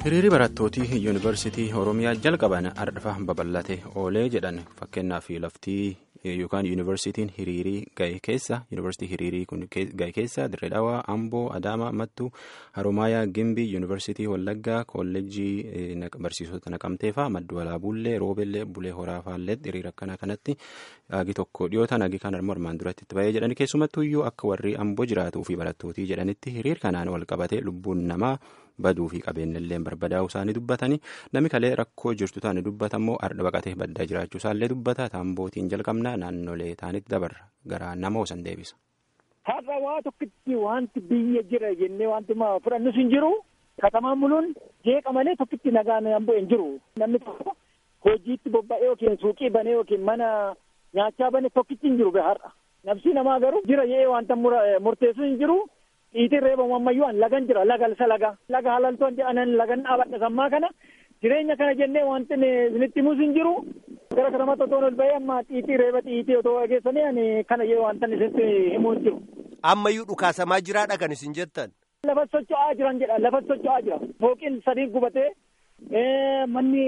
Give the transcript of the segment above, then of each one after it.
hiriirri barattootii yuunivarsiitii oromiyaa jalqaban ardhafa babal'ate oolee jedhan fakkeenyaaf laftii yookaan yuunivarsiitiin hiriirii ga'e keessa yuunivarsiitii hiriirii kun ga'e keessa dirree dhawaa amboo adaama mattuu haromaayaa gimbii yuunivarsiitii wallaggaa kolleejjii barsiisota naqamteefaa maddu walaabuullee roobellee bulee horaafaallee hiriira akkanaa kanatti agi tokko dhiyootaan agi kan armaan duratti itti ba'ee jedhani keessumattuu iyyuu akka warri amboo jiraatuu fi barattootii jedhanitti hiriir kanaan wal qabate lubbuun namaa. baduu fi qabeenyallee barbadaa'uu isaanii dubbatanii namni kalee rakkoo jirtu taane dubbatammoo ardha baqatee baddaa jiraachuu isaallee dubbata taambootiin jalqabnaa naannolee taanitti dabarra gara nama osan deebisa. Har'a waa tokkitti wanti biyya jira jennee wanti fudhannus hin jiru katamaan buluun jeeqa malee tokkitti nagaan amboo hin jiru namni tokko hojiitti bobba'ee yookiin suuqii banee yookiin mana nyaachaa bane tokkitti hin jiru har'a nafsi namaa garuu jira jedhee wanta murteessu hin jiru. Dhiitiin reebamu ammayyuu an lagan jira laga isa laga laga halaltoon jedhanan lagan dhaabadha sammaa kana jireenya kana jennee wanti isinitti himus hin jiru gara kanamatti otoo ol bahee amma xiitii reeba xiitii otoo geessanii ani kana jee wanta isinitti himuu hin jiru. Ammayyuu dhukaasamaa jiraadha kan isin jettan. Lafa socho'aa jiran jedha lafa socho'aa jira fooqiin sadii gubatee manni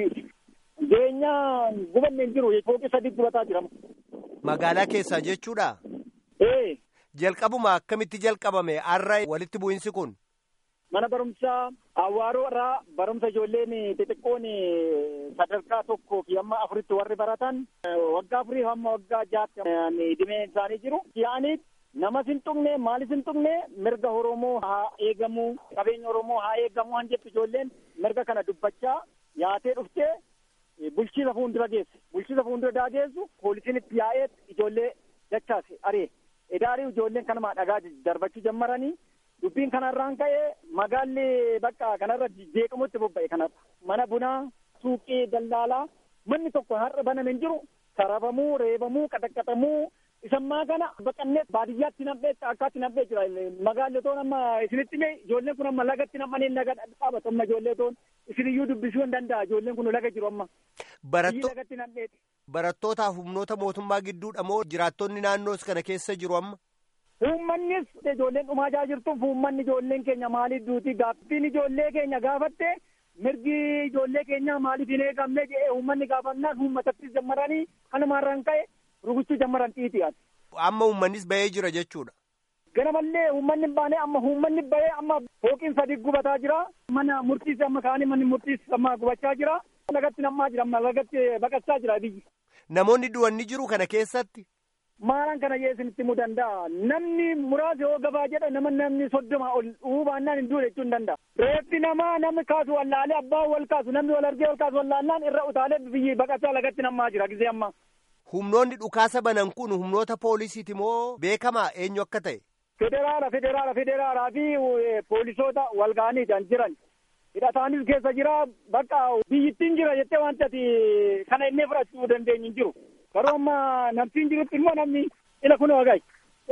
jireenyaa gubanne hin jiru fooqii sadii gubataa jira. Magaalaa keessaa jechuudha. Ee. Jalqabuma akkamitti jalqabame har'a walitti bu'insi kun? Mana barumsaa Awwaaroo irraa barumsa ijoolleen xixiqqoon sadarkaa tokkoo fi hamma afuritti warri baratan waggaa afurii hamma waggaa jaatti dhimee isaanii jiru. Yaa'anii namas hin tuqne maalis hin tuqne mirga Oromoo haa eegamu qabeenya Oromoo haa eegamu han jettu ijoolleen mirga kana dubbachaa yaatee dhuftee bulchiisa fuuldura geesse. Bulchiisa fuuldura daageessu poolisiin itti yaa'ee ijoollee dachaase aree. Idaarii ijoolleen kanuma dhagaa darbachuu jammaranii dubbiin kanarraan ka'ee magaalli bakka kanarra jeeqamutti bobba'e kanarra mana bunaa suuqii daldaalaa manni tokko har'a baname hin jiru sarabamuu reebamuu qaxaqqaxamuu isammaa kana baqannee baadiyyaatti nam'ee akkaatti nam'ee jira magaalli otoo amma isinitti mee ijoolleen kun amma lagatti nam'anii laga dhaabatu amma ijoollee otoon isiniyyuu dubbisuu hin danda'a ijoolleen kun laga jiru amma. lagatti nam'eeti. Barattootaaf humnoota mootummaa gidduudha moo jiraattonni naannoos kana keessa jiru amma? Uummannis ijoolleen dhumaa jaa jirtuuf uummanni ijoolleen keenya maaliif duuti gaaffiin ijoollee keenya gaafatte mirgi ijoollee keenyaa maaliif hin eegamne jedhee uummanni gaafannaan uummatattis jammaranii kanumaarraan ka'e rukuchuu jammaran xiixiyaati. Amma uummannis bahee jira jechuudha. Ganamallee uummanni hin baane amma uummanni bahee amma fooqiin sadii gubataa jira. Mana murtiis amma kaanii manni murtiis amma gubachaa jira. Lagatti nammaa jira amma lagatti baqachaa jira biyyi. Namoonni du'anni jiru kana keessatti. Maalaan kana jee isinitti himuu danda'a. Namni muraasa yoo gabaa jedha nama namni soddoma ol hubaannaan hin duune jechuu hin danda'a. Reeffi namaa namni kaasu wallaalee abbaan wal kaasu namni wal argee wal kaasu wallaannaan irra utaalee biyyi baqachaa lagatti nammaa jira gisee amma. Humnoonni dhukaasa banan kun humnoota poolisiiti moo beekamaa eenyu akka ta'e? Federaala federaala federaalaa fi poolisoota wal ga'anii kan jiran. hidhataanis keessa jira bakka biyyittiin jira jettee wanti ati kana inni fudhachuu dandeenyu hin jiru garuu amma namtiin jirutti immoo namni ila kun wagaay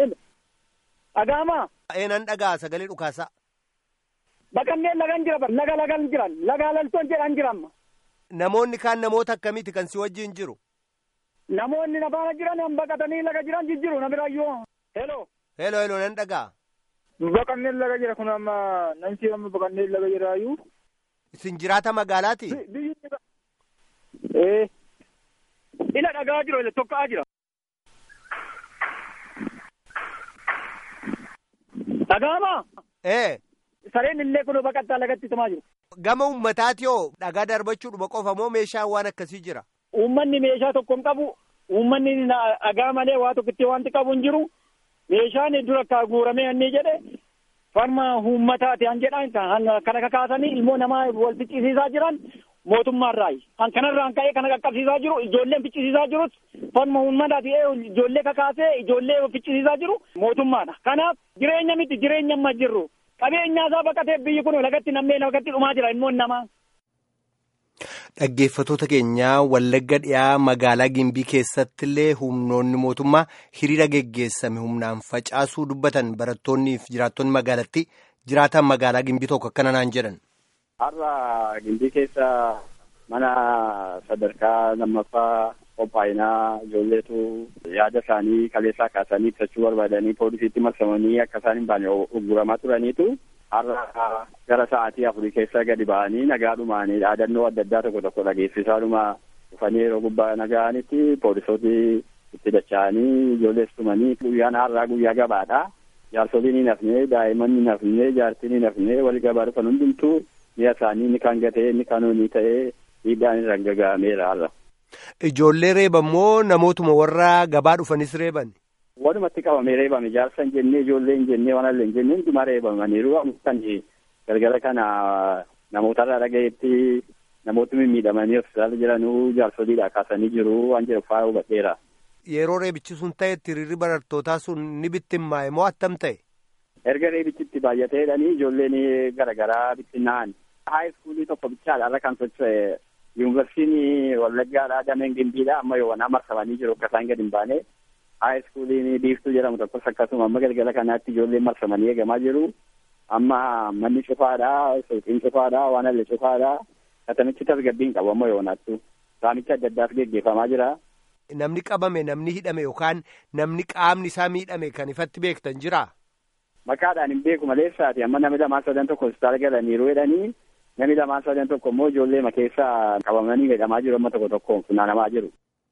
dhaga'amaa. Eenan dhagaa sagalee dhukaasaa. Baqanneen lagan jira laga lagan jiran laga laltoon jedhan jira amma. Namoonni kaan namoota akkamiiti kan si wajjin jiru? Namoonni nafaana jiran baqatanii laga jiran jijjiru namiraayyuu. Heloo. Heloo heloo nan dhagaa. Baqanneen laga jira kun amma namti amma baqanneen laga jiraayyuu. Isin jiraata magaalaati? Biyyi Ee. Ila dhagaa jiru ila tokka'aa jira. Dhagaamaa? Ee. Sareen illee kun baqattaa lagatti tumaa jiru. Gama uummataati hoo dhagaa darbachuudhuma qofa moo meeshaan waan akkasii jira? Uummanni meeshaa tokko hin qabu. Uummanni dhagaa malee waa tokkotti wanti qabu hin jiru. Meeshaan dura akka guuramee inni jedhe farma uummataati han jedhan kana kakaasanii ilmoo namaa wal ficcisiisaa jiran mootummaarraayi. Kan kanarraan ka'ee kana qaqqabsiisaa jiru ijoolleen ficcisiisaa jirus farma uummataati ijoollee kakaasee ijoollee ficcisiisaa jiru mootummaadha. Kanaaf jireenya miti jireenya amma jirru. Qabeenya isaa baqatee biyyi kun lagatti nammee lagatti dhumaa jira ilmoon namaa. Dhaggeeffatoota keenyaa Wallagga dhiyaa magaalaa Gimbii keessatti illee humnoonni mootummaa hiriira geggeessame humnaan facaasuu dubbatan barattoonnii fi jiraattonni magaalattii jiraatan magaalaa Gimbii tokko akkana naan jedhan. Har'a Gimbii keessa mana sadarkaa lammaffaa qophaa'inaa ijoolleetu yaada isaanii kaleessaa kaasanii ibsachuu barbaadanii poolisiitti marsamanii akka isaan hin baane ugguramaa turaniitu har'a gara sa'aatii afurii keessa gadi ba'anii nagaadhumaanii dhaadannoo adda addaa tokko tokko dhageessisaadhuma dhufanii yeroo gubbaa naga'anitti poolisooti itti dacha'anii ijoollees tumanii guyyaan har'aa guyyaa gabaadha. Jaarsoliin hin hafne daa'imman hin hafne jaartiin hin hafne wal gabaa dhufan hundumtuu mi'a isaanii inni kan gatee inni kan hoonii ta'ee miidhaan irra gaga'ameera har'a. Ijoollee reeban moo namootuma warra gabaa dhufanis reeban? Walumatti qabamee reebame jaarsa hin jennee ijoollee hin jennee waan illee hin jennee hundumaa reebamaniiru kan galgala kana namootarraa dhagayetti namooti mimmiidhamanii hospitaala jiranuu jaarsoliidha kaasanii jiru waan jedhu faa hubadheera. Yeroo reebichi sun ta'etti hiriirri barattootaa sun ni bittimmaa'e moo attam ta'e? Erga reebichitti baay'atee jedhanii ijoolleen garaagaraa bittinnaa'an. Haay iskuulii tokko bichaadha irra kan socho'e yuunivarsiitiin Wallaggaadhaa dameen Gimbiidha amma yoonaa marsamanii jiru akka isaan gadi hin baane. Haay iskuuliin biiftuu jedhamu tokkos akkasuma amma galgala kanaatti ijoolleen marsamanii eegamaa jiru. Amma manni cufaadha, suuqiin cufaadha, waan illee cufaadha. Katamichi tasgabbiin qabu amma yoonaattu. Saamicha adda addaas geggeeffamaa jira. Namni qabame namni hidhame yookaan namni qaamni isaa miidhame kan ifatti beektan jira. Maqaadhaan hin beeku maleessaati amma namni lamaan sadan tokko hospitaala galaniiru jedhanii namni lamaan sadan tokko immoo ijoollee keessaa qabamanii hidhamaa jiru amma tokko tokkoon funaanamaa jiru.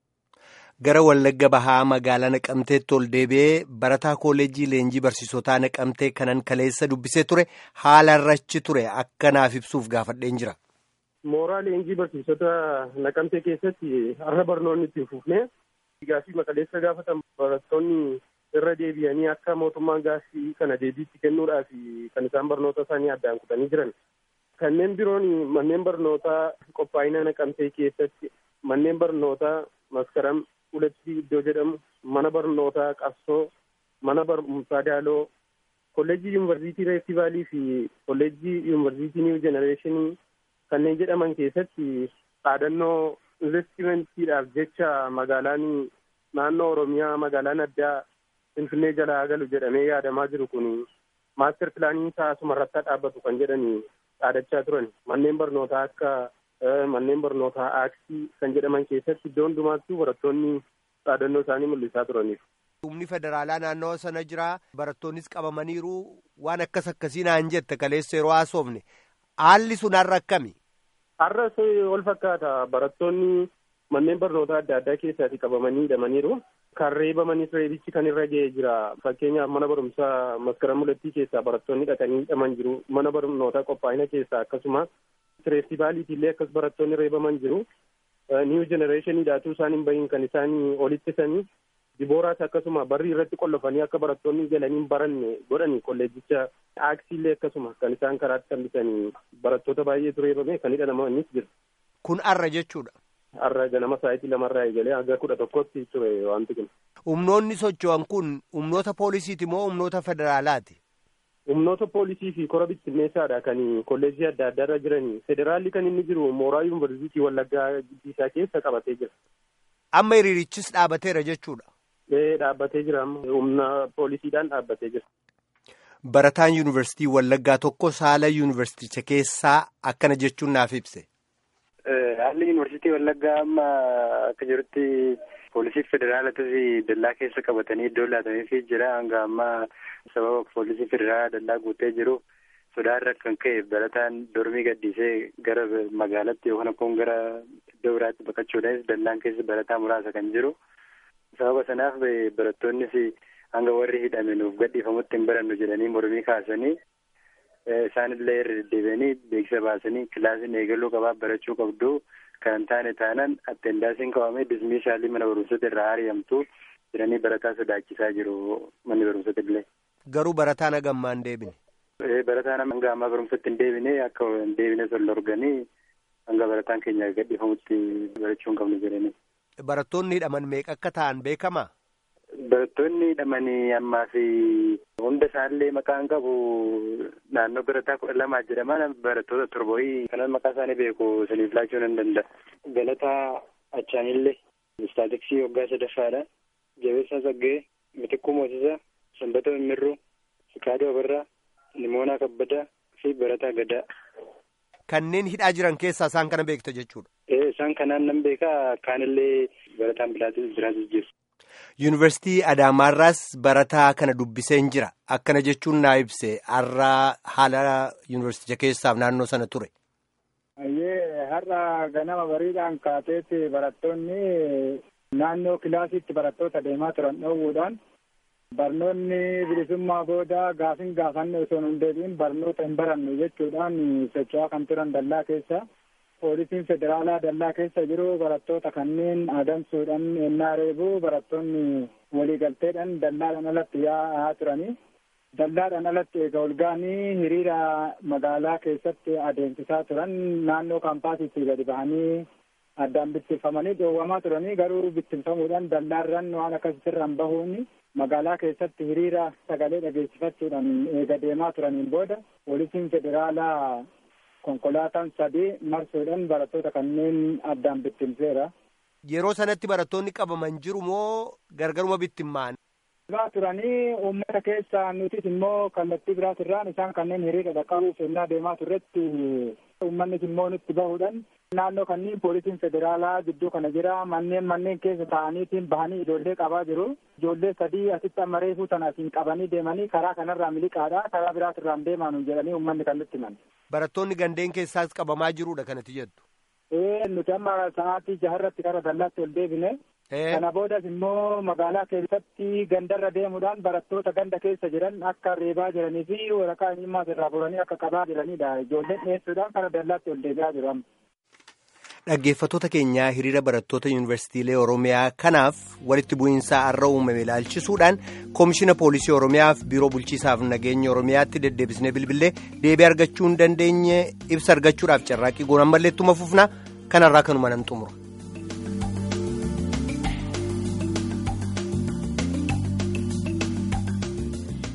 Gara Wallagga Bahaa magaalaa Naqamteetti ol deebi'ee barataa kooleejii leenjii barsiisotaa Naqamtee kanan kaleessa dubbisee ture haala irrachi ture akka naaf ibsuuf gaafadheen jira. Mooraa leenjii barsiisota naqamtee keessatti har'a barnoonni itti fufne gaafii maqaleessa gaafatan barattoonni irra deebi'anii akka mootummaan gaafii kana deebiitti kennuudhaaf kan isaan barnoota isaanii addaan kutanii jiran. Kanneen biroon manneen barnootaa qophaa'ina naqamtee keessatti manneen barnootaa maskaram ulatti iddoo jedhamu mana barnootaa qabsoo mana barumsaa daaloo kolleejjii yuunivarsiitii reestivaalii fi kolleejjii yuunivarsiitii niiw jenereeshinii kanneen jedhaman keessatti dhaadannoo investimentiidhaaf jecha magaalaan naannoo oromiyaa magaalaan addaa finfinnee jalaa galu jedhamee yaadamaa jiru kun maaster pilaanii taasuma irratti dhaabbatu kan jedhanii dhaadachaa turan manneen barnootaa akka manneen barnootaa aaksii kan jedhaman keessatti iddoo hundumaattuu barattoonni dhaadannoo isaanii mul'isaa turaniif. Humni federaalaa naannoo sana jira barattoonnis qabamaniiru waan akkas akkasii naan jette kaleessa yeroo haasofne haalli sun har'a akkami? Har'a ol fakkaata barattoonni manneen barnootaa adda addaa keessatti qabamanii hidhamaniiru. Kan reebamanis reebichi kan irra ga'ee jira. Fakkeenyaaf mana barumsaa maskaram mulattii keessaa barattoonni dhaqanii hidhaman jiru. Mana barnootaa qophaa'ina keessaa akkasuma reestivaaliitillee akkas barattoonni reebaman jiru. Niiw jenereeshiniidhaatuu isaan hin bahin kan isaan olittisanii dibooraas akkasuma barri irratti qollofanii akka barattoonni galanii hin baranne godhani kolleejicha aaksiillee akkasuma kan isaan karaatti hambisanii barattoota baay'eetu reebame kan hidhamanis jira. Kun arra jechuudha. Arra ganama sa'aatii lamarraa eegalee hanga kudha tokkotti ture wanti kun. Humnoonni socho'an kun humnoota poolisiiti moo humnoota federaalaati? Humnoota poolisii fi kora bittinneessaadha kan kolleejii adda addaa irra jiranii. Federaalli kan inni jiru mooraa yuunivarsiitii Wallaggaa isaa keessa qabatee jira. Amma hiriirichis dhaabateera jechuudha. Ee dhaabbatee jira amma humna poolisiidhaan dhaabbatee jira. Barataan yuunivarsiitii Wallaggaa tokko saala yuunivarsiiticha keessaa akkana jechuun naaf ibse. Haalli yuunivarsiitii Wallaggaa amma akka jirutti poolisii federaalatis dallaa keessa qabatanii iddoo laataniifii jira hanga ammaa sababa poolisii federaalaa dallaa guutee jiru sodaarra kan ka'e barataan dormii gaddisee gara magaalatti yookaan akkoon gara iddoo biraatti baqachuudhaanis dallaan keessa barataa muraasa kan jiru sababa sanaaf barattoonnis hanga warri hidhame nuuf gadhiifamutti hin barannu jedhanii mormii kaasanii isaanillee irra deddeebi'anii beeksisa baasanii kilaasiin eegaluu qabaa barachuu qabdu kan hin taane taanaan attendaansiin qabamee dismiishaalii mana barumsota irraa ari'amtu jedhanii barataa sodaachisaa jiru manni barumsota illee. Garuu barataan hagammaa hin deebine. Barataan hanga ammaa barumsatti hin deebine akka hin deebine sol dorganii hanga barataan keenya gadhiifamutti barachuu hin qabnu jedhanii. Barattoonni hidhaman meeqa akka ta'an beekamaa? Barattoonni hidhamanii ammaa fi hunda isaallee maqaan qabu naannoo barataa kudha lamaa jedhama barattoota torboyii kanan maqaa isaanii beeku isiniif laachuu nan danda'a. Galataa Achaanillee Istaatiksii waggaa sadaffaadha. Jabeessaa Saggee, Mitikkuu Moosisaa, Sanbata Mimmirruu, Fikaaduu Abarraa, Nimoonaa Kabbadaa fi Barataa Gadaa. Kanneen hidhaa jiran keessaa isaan kana beekta jechuudha. Ee isaan kanaan nan beekaa kaanillee barataan bilaatis jiraatis jiru. Yuunivarsiitii Adaamaarraas barataa kana dubbiseen jira. Akkana jechuun naa ibse har'a haala yuunivarsiiticha keessaaf naannoo sana ture. Ayyee har'a ganama bariidhaan kaateetti barattoonni naannoo kilaasiitti barattoota deemaa turan dhoowwuudhaan barnoonni bilisummaa booda gaafin gaafanne osoo hin deebiin barnoota hin barannu jechuudhaan socho'aa kan turan dallaa keessa. Poolisiin federaalaa dallaa keessa jiru barattoota kanneen adamsuudhaan ennaa reebuu barattoonni waliigalteedhaan dallaadhaan alatti yaa'aa turanii. Dallaadhaan alatti eega olga'anii hiriira magaalaa keessatti adeemsisaa turan naannoo kaampaasiitti gadi bahanii addaan bittinfamanii dhoowwamaa turanii garuu bittinfamuudhaan dallaarran waan akkasirraan bahuun magaalaa keessatti hiriira sagalee dhageessifachuudhaan eega deemaa turaniin booda poolisiin federaalaa konkolaataan sadii marsuudhaan barattoota kanneen addaan bittinseera. Yeroo sanatti barattoonni qabaman jiru moo gargaruma bittimmaan? Biraa turanii uummata keessa nutis immoo kallattii biraatirraan isaan kanneen hiriira dhaqqabuuf ennaa deemaa turretti uummannis immoo nutti bahuudhaan naannoo kanneen poolisiin federaalaa gidduu kana jira manneen manneen keessa taa'aniitiin bahanii ijoollee qabaa jiru ijoollee sadii asitti amma reefuu tana asiin qabanii deemanii karaa kanarraa miliqaadha karaa biraatirraan deemaa jedhanii uummanni kan nutti himan. Barattoonni gandeen keessaas qabamaa jirudha kanatti jettu. Ee nuti amma sa'aatii jaharratti karaa dallaatti ol deebine. Kana boodas immoo magaalaa keessatti gandarra deemuudhaan barattoota ganda keessa jiran akka reebaa jiranii fi waraqaa eenyummaas irraa furanii akka qabaa jiranidha. Ijoolleen dhiyeessuudhaan karaa dallaatti ol deebi'aa jiru amma. Dhaggeeffattoota keenyaa hiriira barattoota yuunivarsiitiilee Oromiyaa kanaaf walitti bu'iinsaa har'a uumame ilaalchisuudhaan koomishina poolisii Oromiyaaf biiroo bulchiisaaf nageenya Oromiyaatti deddeebisnee bilbilee deebii argachuu hin dandeenye ibsa argachuudhaaf carraaqqii goon ammallee ittuma fufna kanarraa kanuma nan xumura.